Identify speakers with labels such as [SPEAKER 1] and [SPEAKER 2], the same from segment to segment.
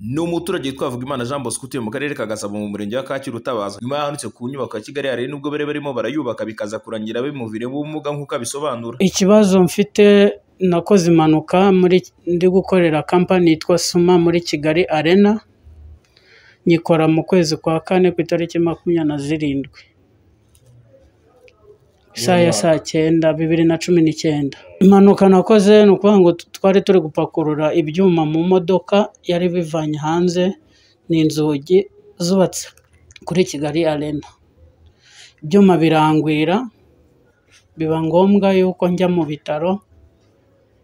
[SPEAKER 1] ni umuturage witwa Havugimana Jean Bosco utuye mu karere ka Gasabo mu murenge wa Kacyiru utabaza nyuma yahanutse ku nyubako ya Kigali hari nubwo bari barimo barayubaka bikaza kurangira bimuviriyemo ubumuga nk'uko abisobanura
[SPEAKER 2] ikibazo mfite nakoze impanuka muri ndi gukorera kampani yitwa suma muri kigali arena nyikora mu kwezi kwa kane ku itariki makumyabiri na zirindwi isaha ya saa cyenda bibiri na cumi n'icyenda impanuka nakoze ni ukuvuga ngo twari turi gupakurura ibyuma mu modoka yari bivanye hanze ni inzugi zubatse kuri kigali arena ibyuma birangwira biba ngombwa yuko njya mu bitaro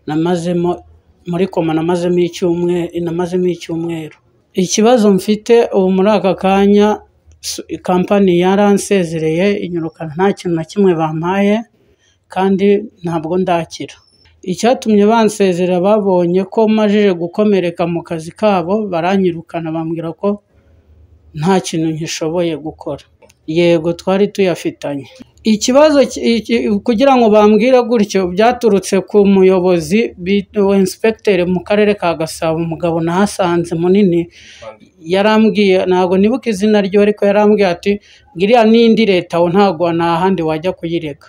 [SPEAKER 2] namazemo muri koma namazemo icyumweru namazemo icyumweru ikibazo mfite ubu muri aka kanya kampani yaransezereye inyiruka nta kintu na kimwe bampaye kandi ntabwo ndakira icyatumye bansezera babonye ko majije gukomereka mu kazi kabo baranyirukana bambwira ko nta kintu nkishoboye gukora yego twari tuyafitanye ikibazo kugira ngo bambwire gutyo byaturutse ku muyobozi wa inspekiteri mu karere ka gasabo umugabo nahasanze munini yarambwiye ntabwo nibuka izina rye ariko yarambwiye ati ngiriya n'indi leta aho ntabwo nta handi wajya kuyireka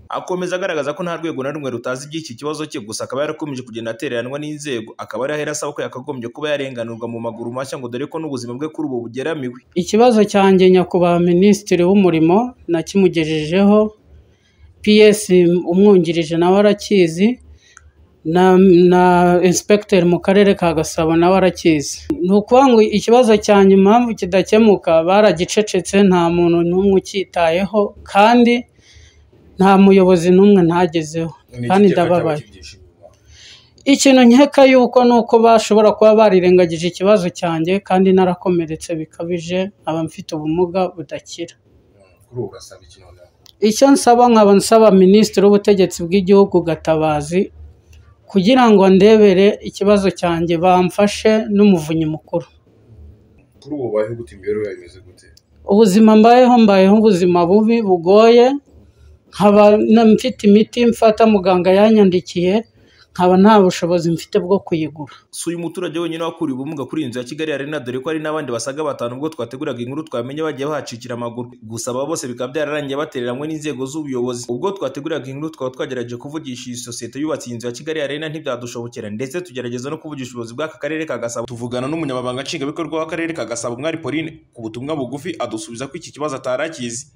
[SPEAKER 1] akomeza agaragaza ko nta rwego na rumwe rutazi iby'iki kibazo cye gusa akaba yarakomeje kugenda atereranwa n'inzego akaba ari ahera asaba ko yakagombye kuba yarenganurwa mu maguru mashya ngo dore ko n'ubuzima bwe kuri ubu bugeramiwe
[SPEAKER 2] ikibazo cyanjye nyakubahwa minisitiri w'umurimo nakimugejejeho ps umwungirije nawe arakizi na na inspekiteri mu karere ka gasabo nawe arakizi ni ukuvuga ngo ikibazo cyanjye impamvu kidakemuka baragicecetse nta muntu n'umwe ucyitayeho kandi nta muyobozi n'umwe ntagezeho kandi ndababaye ikintu nkeka yuko ni uko bashobora kuba barirengagije ikibazo cyanjye kandi narakomeretse bikabije nkaba mfite ubumuga budakira icyo nsaba nkaba nsaba minisitiri w'ubutegetsi bw'igihugu gatabazi kugira ngo ndebere ikibazo cyanjye bamfashe n'umuvunyi mukuru
[SPEAKER 3] kuri ubu bayeho gute imibereho yawe imeze gute
[SPEAKER 2] ubuzima mbayeho mbayeho ubuzima bubi bugoye nkaba mfite imiti mfata muganga yanyandikiye nkaba nta bushobozi mfite bwo kuyigura
[SPEAKER 1] si uyu muturage wenyine wakuriye ubumuga kuri iyi nzu ya kigali arena dore ko hari n'abandi basaga batanu ubwo twateguraga inkuru twamenye bagiye bahacikira amaguru gusa aba bose bikaba byararangiye batereranwe n'inzego z'ubuyobozi ubwo twateguraga inkuru twaba twagerageje kuvugisha iyi sosiyete yubatse iyi nzu ya kigali arena ntibyadushobokera ndetse tugerageza no kuvugisha ubuyobozi bw'aka karere ka gasabo tuvugana n'umunyamabanga nshingwabikorwa w'akarere ka gasabo mwari pauline ku butumwa bugufi adusubiza ko iki kibazo atarakizi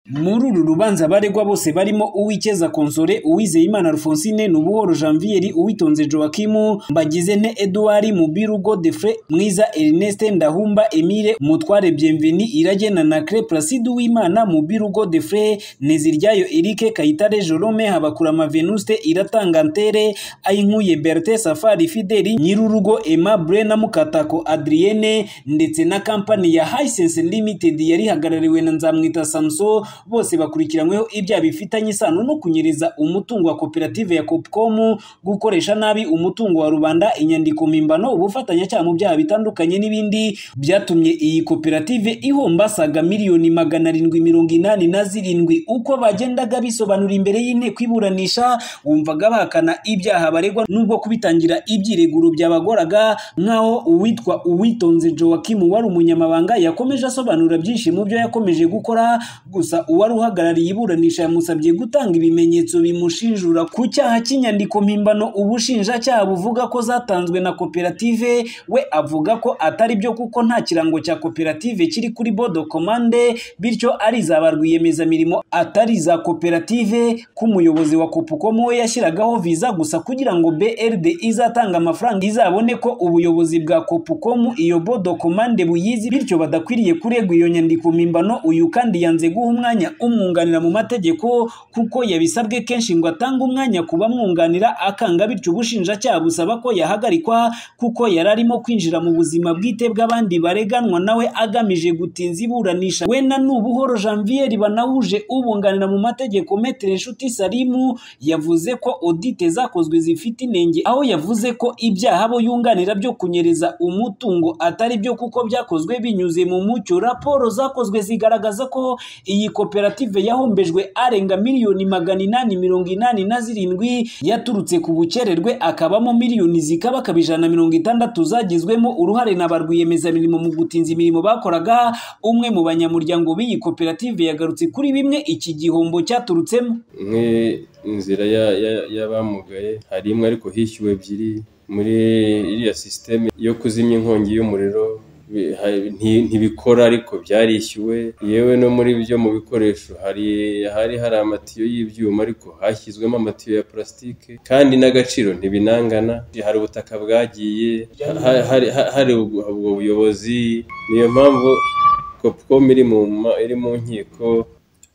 [SPEAKER 4] muri uru rubanza abaregwa bose barimo uwikeza konsore uwizeyimana rufonsine nubuhoro janvieri uwitonze joakimu mbagize nte eduwari mubiru godefre mwiza erneste ndahumba emile mutware bienveni irage na nakre placide uwimana mubiru godefre neziryayo erike kayitare jerome habakurama venuste iratanga ntere ayinkuye berte safari fideli nyirurugo ema brena mukatako adrienne ndetse na kampani ya hisense limited yari ihagarariwe na nzamwita samso bose bakurikiranyweho ibyaha bifitanye isano no kunyereza umutungo wa koperative ya Copcom gukoresha nabi umutungo wa rubanda inyandiko mimbano ubufatanyacyaha mu byaha bitandukanye n'ibindi byatumye iyi koperative ihomba saga miliyoni magana arindwi mirongo inani na zirindwi uko bagendaga bisobanura imbere y'inteko iburanisha wumvaga bahakana ibyaha baregwa n'ubwo kubitangira ibyireguro byabagoraga nk'aho uwitwa uwitonze Joakim wari umunyamabanga yakomeje asobanura byinshi mu byo yakomeje gukora gusa uwari uhagarariye iburanisha yamusabye gutanga ibimenyetso bimushinjura ku cyaha cy'inyandiko mpimbano ubushinjacyaha buvuga ko zatanzwe na koperative we avuga ko atari byo kuko nta kirango cya koperative kiri kuri bodo komande bityo ari za ba rwiyemezamirimo atari za koperative k'umuyobozi wa kopukomo we yashyiragaho viza gusa kugira ngo brd izatanga amafaranga izabone ko ubuyobozi bwa kopukomu iyo bodo komande buyizi bityo badakwiriye kuregwa iyo nyandiko mpimbano uyu kandi yanze guha umwanya umwunganira mu mategeko kuko yabisabwe kenshi ngo atange umwanya ku bamwunganira akanga bityo ubushinjacyaha busaba ko yahagarikwa kuko yari arimo kwinjira mu buzima bwite bw'abandi bareganwa nawe agamije gutinza iburanisha we na nubuhoro janvier banahuje ubunganira mu mategeko metere nshuti salimu yavuze ko odite zakozwe zifite inenge aho yavuze ko ibyaha bo yunganira byo kunyereza umutungo atari byo kuko byakozwe binyuze mu mucyo raporo zakozwe zigaragaza ko iyi koperative yahombejwe arenga miliyoni magana inani mirongo inani na zirindwi yaturutse ku bukererwe akabamo miliyoni zikaba akaba ijana na mirongo itandatu zagizwemo uruhare na ba rwiyemezamirimo mu gutinza imirimo bakoraga umwe mu banyamuryango b'iyi koperative yagarutse kuri bimwe iki gihombo cyaturutsemo
[SPEAKER 5] imwe inzira ya- ya- y'abamugaye hari imwe ariko hishyuwe ebyiri muri iriya sisiteme yo kuzimya inkongi y'umuriro bi- ha- nti- ntibikora ariko byarishyuwe yewe no muri byo mu bikoresho hari hari hari amatiyo y'ibyuma ariko hashyizwemo amatiyo ya purasitike kandi n'agaciro ntibinangana hari ubutaka bwagiye ha- hari- ha- hari ubwo ubwo buyobozi niyo mpamvu kopcom iri mu ma- iri mu nkiko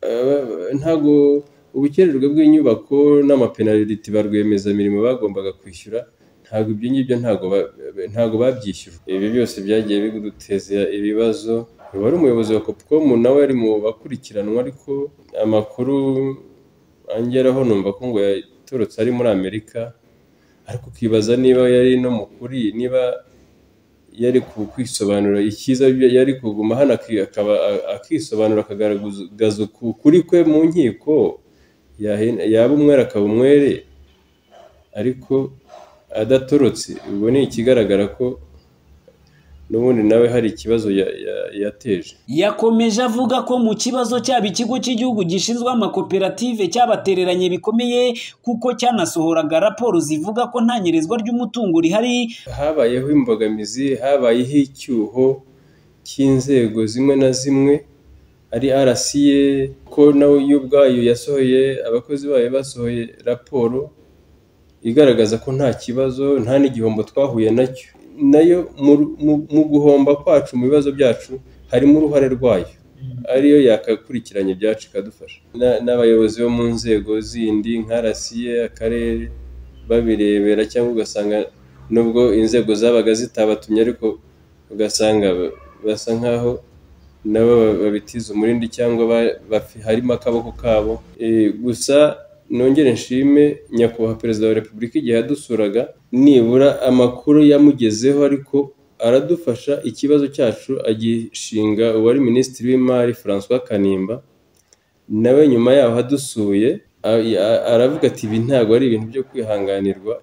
[SPEAKER 5] Eh, ntabwo ubukererwe bw'inyubako n'amapenaliti ba rwiyemezamirimo bagombaga kwishyura ntabwo ibyo ngibyo ntabwo ba- ntabwo babyishyujwe ibi byose byagiye biduteza ibibazo wari umuyobozi wa Copcom nawe ari mu bakurikiranwa ariko amakuru angeraho numva ko ngo yaturutse ari muri Amerika ariko ukibaza niba yari no mu kuri niba yari ku- kwisobanura icyiza byo- yari kuguma hano aki- akaba a- akisobanura akagaragaza ukuri kwe mu nkiko yahe- yaba umwere akaba umwere ariko adatorotse ubwo ni ikigaragara ko n'ubundi nawe hari ikibazo ya- ya- yateje
[SPEAKER 4] yakomeje avuga ko mu kibazo cyaba ikigo cy'igihugu gishinzwe amakoperative cyabatereranye bikomeye kuko cyanasohoraga raporo zivuga ko nta nyerezwa ry'umutungo rihari
[SPEAKER 5] habayeho imbogamizi habayeho icyuho cy'inzego zimwe na zimwe ari RCA ko nawe yo ubwayo yasohoye abakozi bayo basohoye raporo igaragaza ko nta kibazo nta n'igihombo twahuye nacyo nayo mu- mu- mu guhomba kwacu mu bibazo byacu harimo uruhare rwayo ariyo yakakurikiranye ibyacu ikadufasha Na- n'abayobozi bo mu nzego zindi nka rasiye akarere babirebera cyangwa ugasanga nubwo inzego zabaga zitabatumye ariko ugasanga ba- basa nkaho nabo ba- babitiza umurindi cyangwa ba- bafi- harimo akaboko kabo Eh, gusa nongere nshime nyakubahwa perezida wa repubulika igihe yadusuraga nibura amakuru yamugezeho ariko aradufasha ikibazo cyacu agishinga uwari minisitiri w'imari francois kanimba nawe nyuma yaho adusuye a- a- aravuga ati ibi ntabwo ari ibintu byo kwihanganirwa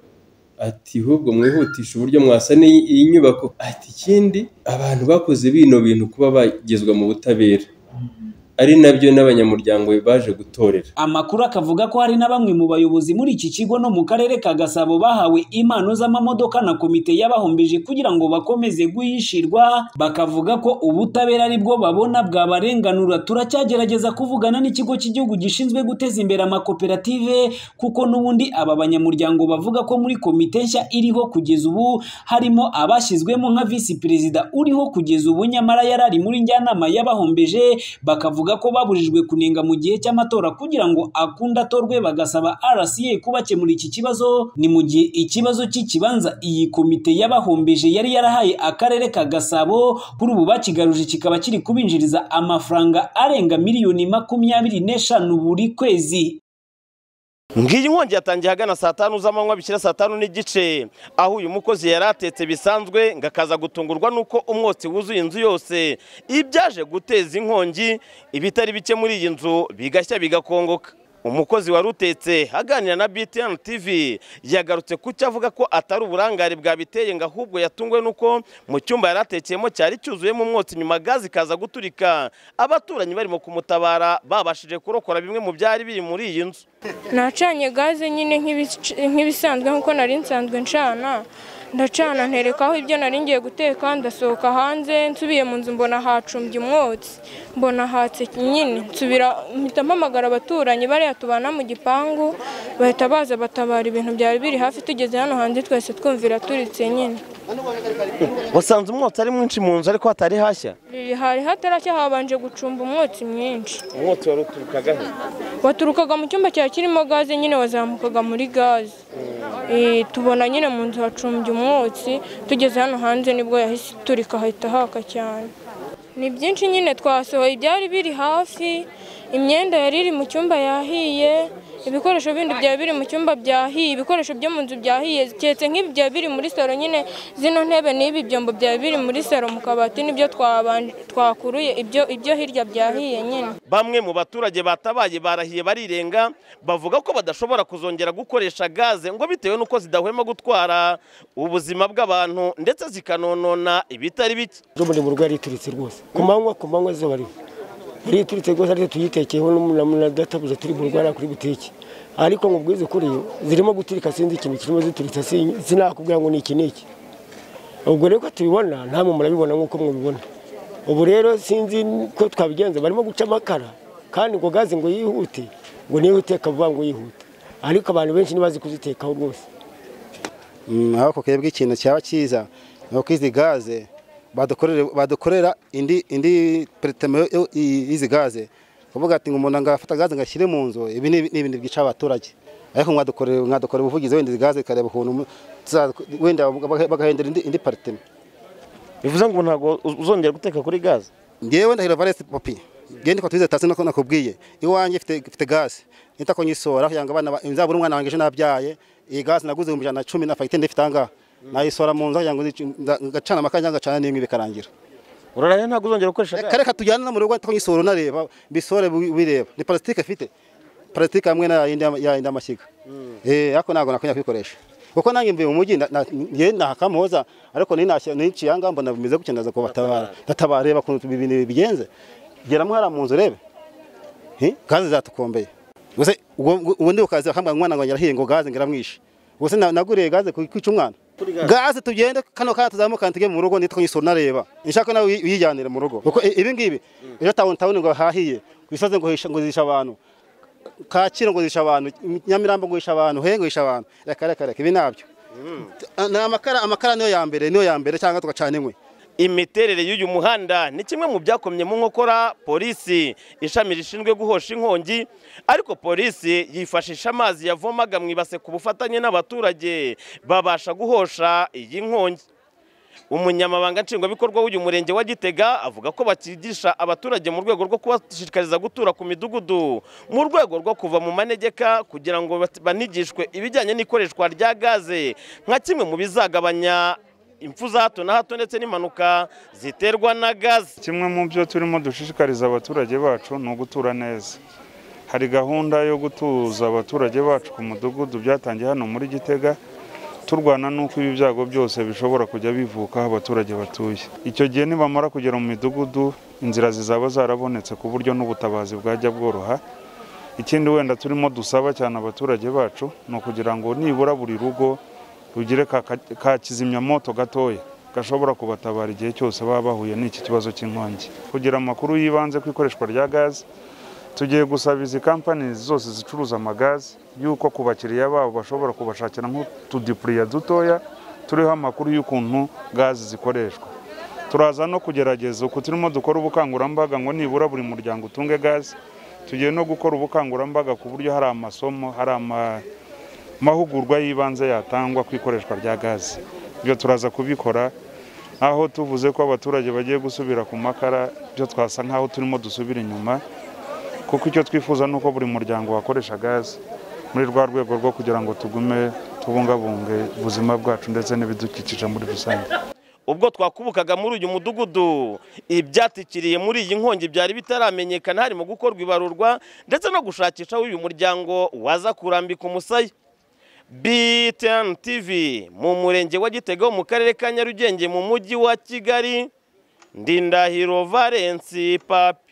[SPEAKER 5] ati ahubwo mwihutisha uburyo mwasana iyi iyi nyubako ati ikindi abantu bakoze bino bintu kuba bagezwa mu butabera ari nabyo n'abanyamuryango baje gutorera
[SPEAKER 4] amakuru akavuga ko hari na bamwe mu bayobozi muri iki kigo no mu karere ka gasabo bahawe impano z'amamodoka na komite y'abahombeje kugira ngo bakomeze guhishirwa bakavuga ko ubutabera ari bwo babona bwabarenganura turacyagerageza kuvugana n'ikigo cy'igihugu gishinzwe guteza imbere amakoperative kuko n'ubundi aba banyamuryango bavuga ko muri komite nshya iriho kugeza ubu harimo abashyizwemo nka visi perezida uriho kugeza ubu nyamara yari ari muri njyanama y'abahombeje bakavuga ko babujijwe kunenga mu gihe cy'amatora kugira ngo akunde atorwe bagasaba RCA kubakemura iki kibazo ni mu gihe ikibazo cy'ikibanza iyi komite y'abahombeje yari yarahaye akarere ka Gasabo kuri ubu bakigaruje kikaba kiri kubinjiriza amafaranga arenga miliyoni makumyabiri n'eshanu buri kwezi
[SPEAKER 6] ngiyi inkongi yatangiye ahagana saa tanu z'amanywa bishyira saa tanu n'igice aho uyu mukozi yari atetse bisanzwe ngo akaza gutungurwa n'uko umwotsi wuzuye inzu yose ibyaje guteza inkongi ibitari bike muri iyi nzu bigashya bigakongoka umukozi wari utetse aganira na btn tv yagarutse ku cyo avuga ko atari uburangare bwabiteye ngo ahubwo yatungwe n'uko mu cyumba yari atekeyemo cyari cyuzuyemo umwotsi nyuma gazi ikaza guturika abaturanyi barimo kumutabara babashije kurokora bimwe mu byari biri muri iyi nzu
[SPEAKER 7] nacanye gaze nyine nk'ibic- nk'ibisanzwe nk'uko nari nsanzwe ncana ndacana nterekaho ibyo nari ngiye guteka ndasohoka hanze nsubiye mu nzu mbona hacumbye umwotsi mbona hatse nyine nsubira mpita mpamagara abaturanyi bariya tubana mu gipangu bahita baza batabara ibintu byari biri hafi tugeze hano hanze twese twumvira turitse nyine
[SPEAKER 6] wasanze umwotsi ari mwinshi mu nzu ariko hatari hashya
[SPEAKER 7] Riri hari hatarashya habanje gucumba umwotsi mwinshi
[SPEAKER 6] umwotsi wari uturukagaho
[SPEAKER 7] waturukaga mu cyumba cyari kirimo gaze nyine wazamukaga muri gaze Eh, tubona nyine mu nzu hacumbye umwotsi tugeze hano hanze nibwo yahise iturika hahita haka cyane ni byinshi nyine twasohoye ibyari biri hafi imyenda yari iri mu cyumba yahiye ibikoresho bindi byaba biri mu cyumba byahiye ibikoresho byo mu nzu byahiye keretse nk'ibi byaba biri muri salo nyine zino ntebe n'ibi byombo byaba biri muri salo mu kabati nibyo twabanje- twakuruye ibyo ibyo hirya byahiye nyine
[SPEAKER 6] bamwe mu baturage batabaye barahiye barirenga bavuga ko badashobora kuzongera gukoresha gaze ngo bitewe n'uko zidahwema gutwara ubuzima bw'abantu ndetse zikanonona ibitari bike
[SPEAKER 8] muri mu rugo yarituritse rwose ku manywa ku manywa izuba riva yarituritse rwose ariko tuyitekeyeho n'adatabuje turi mu rugo hariya kuri butike ariko ngo ubwize ukuri zirimo guturika sinzi ikintu kirimo zituritse sin- sinakubwira ngo ni iki ni iki ubwo rero ko tubibona namwe murabibona nk'uko mubibona ubu rero sinzi ko twabigenza barimo guca amakara kandi ngo gaze ngo yihute ngo niyo uteka vuba ngo yihute ariko abantu benshi ntibazi kuzitekaho rwose
[SPEAKER 9] Mm, ariko kwebwe ikintu cyaba cyiza ni uko izi gaze badukorere- badukorera indi indi peritemo yo- i- y'izi gaze kuvuga ati ngo umuntu angafata gaze ngo ashyire mu nzu ibi ni ibi- ni ibintu byica abaturage ariko mwadukorera mwadukorera ubuvugizi wenda izi gaze ikareba ukuntu mu- tuza- wenda baga- bagahindura indi, indi peritemo
[SPEAKER 6] bivuze ngo ntabwo uzongera guteka kuri gaze
[SPEAKER 9] ngewe ndahira valesi popi genda ukatuze tasi nako nakubwiye iwanjye ifite ifite gaze nitako nyisora yanga abana ba- nzabura umwana wanjye ejo nabyaye iyi gaze naguze ibihumbi ijana na cumi na fagitire ndifite ahangaha nayisora mu nzu yango ngacana amakara cyangwa ngacana n'inkwi bikarangira
[SPEAKER 6] uraraye ntabwo uzongera gukoresha
[SPEAKER 9] Reka- reka tujyane no mu rugo nitako nyisora unareba mbisore bu- bireba ni parasitike afite parasitike hamwe na yindi ya yindi amashyiga eh ariko ntabwo nakongera kwikoresha kuko nanjye mvuye mu mujyi na- na- njye ntakamuhoza ariko ninashya niciye ahangaha mbona bimeze gutya ndaza kubatabara ndatabara reba ukuntu ibi bintu bigenze gera hariya mu nzu urebe Eh, gaze zatukombeye gusa ubwo ubwo ndi ukaza akambwira ngo umwana ngo yarahiye ngo gaze ngira mwishe gusa na- naguriye gaze ku- kwica umwana gaze tugende kano kana tuzamuka tujye mu rugo nitwa nyisura nareba nshaka nawe uyi- uyijyanire mu rugo kuko i- ibi ngibi ejo tawuni tawuni ngo hahiye ku isozi ngo hisha- ngo zisha abantu kacyiru ngo zisha abantu nyamirambo ngo zisha abantu he ngo zisha abantu reka reka reka ibi nabyo ni amakara amakara niyo ya mbere niyo ya mbere cyangwa tugacana inkwi
[SPEAKER 6] imiterere y'uyu muhanda ni kimwe mu byakomye mu nkokora polisi ishami rishinzwe guhosha inkongi ariko polisi yifashisha amazi yavomaga mu ibase ku bufatanye n'abaturage babasha guhosha iyi nkongi umunyamabanga nshingwabikorwa w'uyu murenge wa gitega avuga ko bakigisha abaturage mu rwego rwo kubashishikariza gutura ku midugudu mu rwego rwo kuva mu manegeka kugira ngo bat- banigishwe ibijyanye n'ikoreshwa rya gaze nka kimwe mu bizagabanya impfu za hato na hato ndetse n'impanuka ziterwa na gaze
[SPEAKER 10] kimwe mu byo turimo dushishikariza abaturage bacu ni ugutura neza hari gahunda yo gutuza abaturage bacu ku mudugudu byatangiye hano muri gitega turwana n'uko ibi byago byose bishobora kujya bivuka aho abaturage batuye icyo gihe nibamara kugera mu midugudu inzira zizaba zarabonetse ku buryo n'ubutabazi bwajya bworoha ikindi wenda turimo dusaba cyane abaturage bacu ni ukugira ngo nibura buri rugo rugire ka ka- ka kizimyamoto gatoya gashobora kubatabara igihe cyose baba bahuye n'iki kibazo cy'inkongi kugira amakuru y'ibanze ku ikoreshwa rya gaze tugiye gusaba izi kampani zose zicuruza amagaze y'uko ku bakiriya babo bashobora kubashakira nk'utudipuriya dutoya turiho amakuru y'ukuntu gaze zikoreshwa turaza no kugerageza uku turimo dukora ubukangurambaga ngo nibura buri muryango utunge gaze tugiye no gukora ubukangurambaga ku buryo hari amasomo hari ama mahugurwa y'ibanze yatangwa ku ikoreshwa rya gaze ibyo turaza kubikora aho tuvuze ko abaturage bagiye gusubira ku makara byo twasa nk'aho turimo dusubira inyuma kuko icyo twifuza ni uko buri muryango wakoresha gaze muri rwa rwego rwo kugira ngo tugume tubungabunge ubuzima bwacu ndetse n'ibidukikije muri rusange
[SPEAKER 6] ubwo twakubukaga muri uyu mudugudu ibyatikiriye muri iyi nkongi byari bitaramenyekana harimo gukorwa ibarurwa ndetse no gushakisha aho uyu muryango waza kurambika umusaya BTN TV mu murenge wa Gitega wo mu karere ka Nyarugenge mu mujyi wa Kigali Ndindahiro Valence Papi